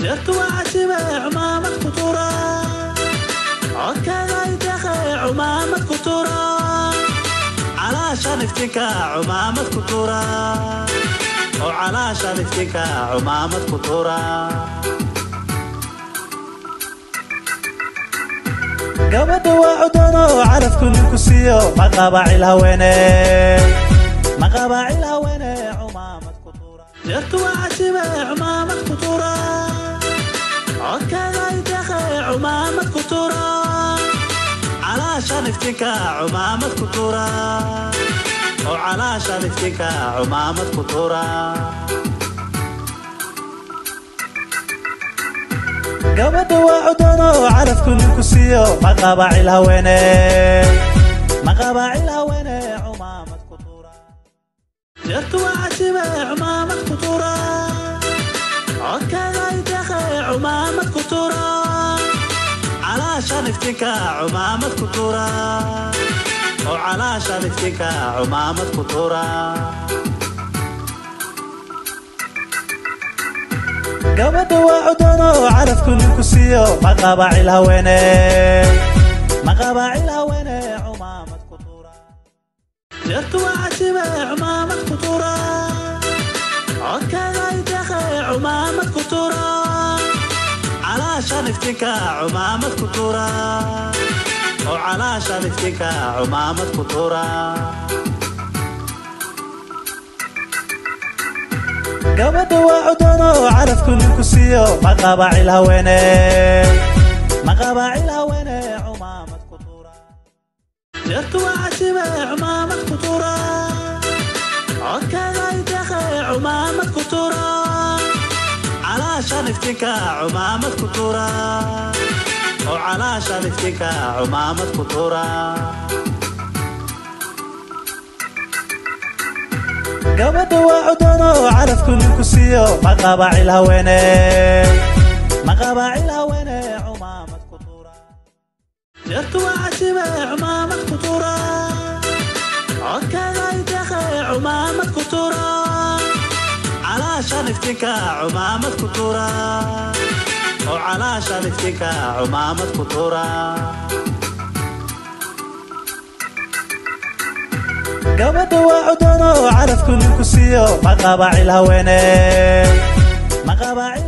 deertu waa casibe cumaamad ku tura codkaagay deeqe cumaamad ku tura calaashan iftinka cumaamad ku tura oo calaashan iftinka cumaamad ku tura gabadha waa cudano calafku ninku siiyo maqabaacil haweene maqabaacil haweene cumaamad ku tura deertu waa casibe cumaamad ku tura codkaagay deeqe cumaamad ku tura calaashan iftinka cumaamad ku tura oo calaashan iftinka cumaamad ku tura gabadha waa cudano calafku ninku siiyo maqabaacil haweene maqabaacil haweene cumaamad ku tura deertu waa casibe cumaamad ku tura codkaagay deeqe cumaamad ku tura calaashan iftinka cumaamad ku tura oo calaashan iftinka cumaamad ku tura gabadha waa cudano calafku ninku siiyo maqabaacil haweene maqabaacil haweene cumaamad ku tura deertu waa casibe cumaamad ku tura codkaagay deeqe cumaamad ku tura calaashan iftinka cumaamad ku tura oo calaashan iftinka cumaamad ku tura gabadha waa cudano calafku ninku siiyo maqabaacil haweene maqabaacil haweene cumaamad ku tura deertu waa casibe cumaamad ku tura codkaagay deeqe cumaamad ku tura calaashan iftinka cumaamad ku tura oo calaashan iftinka cumaamad ku tura gabadha waa cudano calafku ninku siiyo maqabaacil haweene maqabaacil haweene cumaamad ku tura deertu waa casibe cumaamad ku tura codkaagay deeqe cumaamad ku tura calaashan iftinka cumaamad ku tura oo calaashan iftinka cumaamad ku tura gabadha waa cudano calafku ninku siiyo maqabaacil haweene maqabaacil